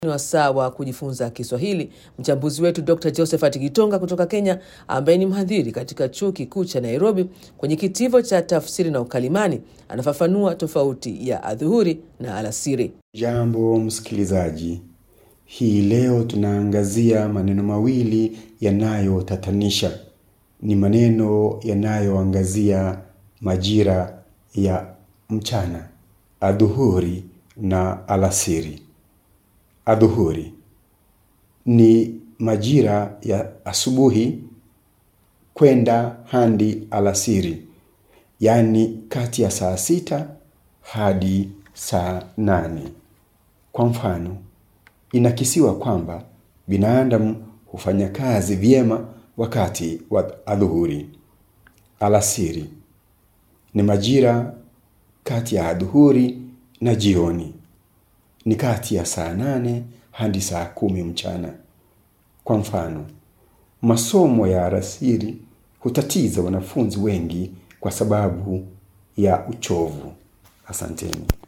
Ni wasaa wa kujifunza Kiswahili. Mchambuzi wetu Dr Josephat Gitonga kutoka Kenya, ambaye ni mhadhiri katika chuo kikuu cha Nairobi kwenye kitivo cha tafsiri na ukalimani, anafafanua tofauti ya adhuhuri na alasiri. Jambo msikilizaji, hii leo tunaangazia maneno mawili yanayotatanisha. Ni maneno yanayoangazia majira ya mchana, adhuhuri na alasiri. Adhuhuri ni majira ya asubuhi kwenda hadi alasiri, yaani kati ya saa sita hadi saa nane. Kwa mfano, inakisiwa kwamba binadamu hufanya kazi vyema wakati wa adhuhuri. Alasiri ni majira kati ya adhuhuri na jioni, ni kati ya saa nane hadi saa kumi mchana. Kwa mfano, masomo ya alasiri hutatiza wanafunzi wengi kwa sababu ya uchovu. Asanteni.